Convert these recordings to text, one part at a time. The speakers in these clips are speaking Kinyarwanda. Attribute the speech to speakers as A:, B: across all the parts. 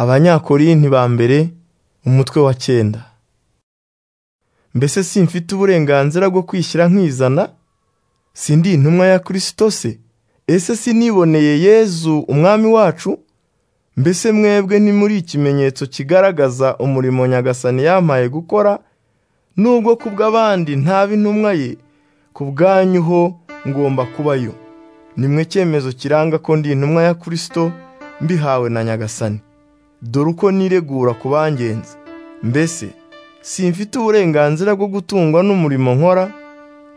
A: abanyakorinti ba mbere umutwe wa cyenda mbese simfite uburenganzira bwo kwishyira nkizana sindi intumwa ya kirisito se ese siniboneye yezu umwami wacu mbese mwebwe ntimuri ikimenyetso kigaragaza umurimo nyagasani yampaye gukora nubwo ku bw'abandi ntaba intumwa ye ku bwanyu ho ngomba kubayo nimwe cyemezo kiranga ko ndi intumwa ya kirisito mbihawe na nyagasani dore uko niregura ku bangenzi mbese simfite uburenganzira bwo gutungwa n'umurimo nkora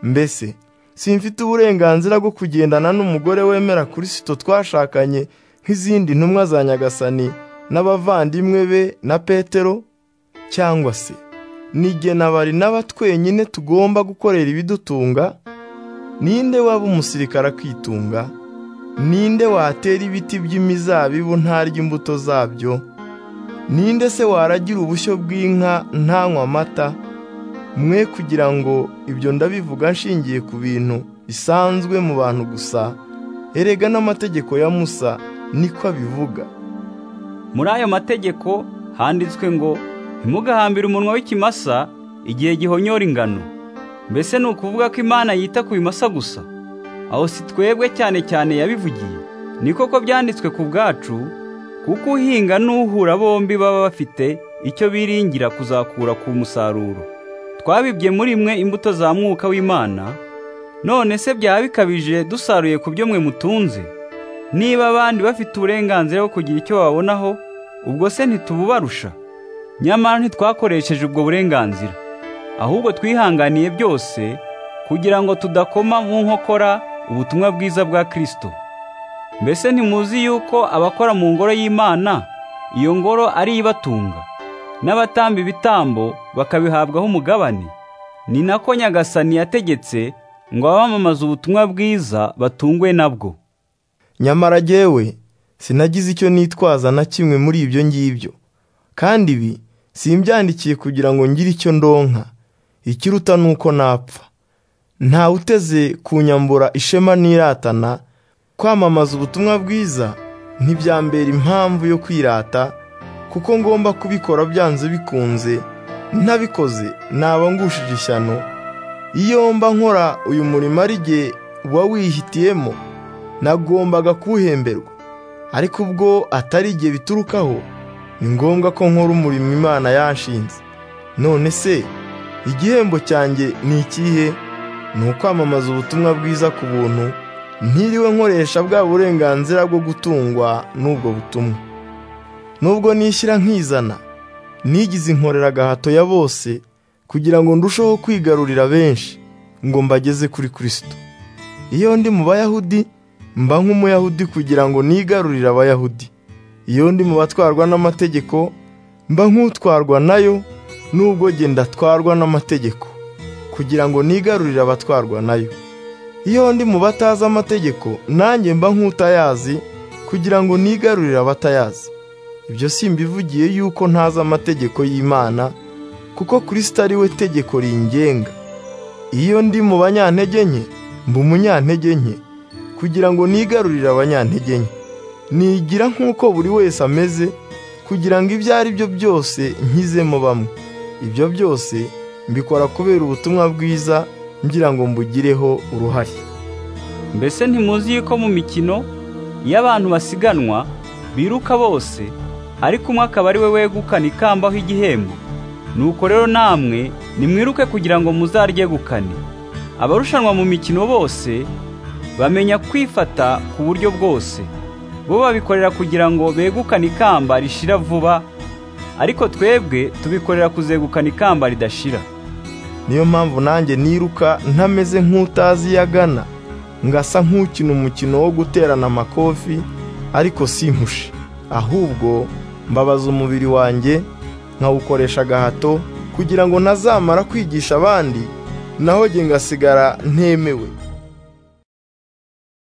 A: mbese simfite uburenganzira bwo kugendana n'umugore wemera kirisito twashakanye nk'izindi ntumwa za nyagasani n'abavandimwe be na petero cyangwa se nigena bari n'aba twenyine tugomba gukorera ibidutunga ninde waba umusirikare akitunga ninde watera ibiti by'imizabibu ntarya imbuto zabyo ninde se waragira ubushyo bw'inka ntanywa amata mwe kugira ngo ibyo ndabivuga nshingiye ku bintu bisanzwe mu bantu gusa erega n'amategeko ya musa niko abivuga
B: muri ayo mategeko handitswe ngo ntimugahambire umunwa w'ikimasa igihe gihonyora ingano mbese ni ukuvuga ko imana yita ku bimasa gusa aho si twebwe cyane cyane yabivugiye niko ko byanditswe ku bwacu kuko uhinga n'uhura bombi baba bafite icyo biringira kuzakura ku musaruro twabibye muri mwe imbuto za mwuka w'imana none se byaba bikabije dusaruye ku byo mwe mutunze niba abandi bafite uburenganzira bwo kugira icyo babonaho ubwo se ntitububarusha nyamara ntitwakoresheje ubwo burenganzira ahubwo twihanganiye byose kugira ngo tudakoma mu nkokora ubutumwa bwiza bwa kirisito mbese ntimuzi yuko abakora mu ngoro y'imana iyo ngoro ari ibatunga n'abatamba ibitambo bakabihabwaho umugabane ni nako nyagasani yategetse ngo abamamaze ubutumwa bwiza batungwe nabwo
A: nyamara jyewe sinagize icyo nitwaza na kimwe muri ibyo ngibyo kandi ibi simbyandikiye kugira ngo ngire icyo ndonka ikiruta ni uko napfa ntawe uteze kunyambura ishema n'iratana kwamamaza ubutumwa bwiza ntibyambera impamvu yo kwirata kuko ngomba kubikora byanze bikunze ntabikoze naba ngushije ishyano iyo mba nkora uyu murimo ari jye uba wihitiyemo nagombaga kuwuhemberwa ariko ubwo atari igihe biturukaho ni ngombwa ko nkora umurimo imana yanshinze none se igihembo cyanjye ni ikihe ni ukwamamaza ubutumwa bwiza ku buntu ntiriwe nkoresha bwa burenganzira bwo gutungwa n'ubwo butumwa nubwo nishyira nkizana nigize inkorera agahato ya bose kugira ngo ndusheho kwigarurira benshi ngo mbageze kuri kirisito iyo ndi mu bayahudi mba nk'umuyahudi kugira ngo nigarurire abayahudi iyo ndi mu batwarwa n'amategeko mba nk'utwarwa nayo n'ubwo genda atwarwa n'amategeko kugira ngo nigarurire abatwarwa nayo iyo ndi mu batazi amategeko nanjye mba nk'utayazi kugira ngo nigarurire abatayazi ibyo simbivugiye yuko ntazi amategeko y'imana kuko kirisita ari we tegeko ringenga iyo ndi mu banyantege nke mba umunyantege nke kugira ngo nigarurire abanyantege nke nigira nk'uko buri wese ameze kugira ngo ibyo ari byo byose nkizemo bamwe ibyo byose mbikora kubera ubutumwa bwiza ngira ngo mbugireho uruhare
B: mbese ntimuzi yuko mu mikino iyo abantu basiganwa biruka bose ariko umwe akaba ari we wegukana ikamba aho igihembo nuko rero namwe nimwiruke kugira ngo muzaryegukane abarushanwa mu mikino bose bamenya kwifata ku buryo bwose bo babikorera kugira ngo begukane ikamba rishira vuba ariko twebwe tubikorera kuzegukana ikamba ridashira
A: niyo mpamvu nanjye niruka ntameze nk'utazi iyo agana ngasa nk'ukina umukino wo guterana amakofi ariko simpushe ahubwo mbabaza umubiri wanjye nkawukoresha agahato kugira ngo ntazamara kwigisha abandi naho njye ngasigara ntemewe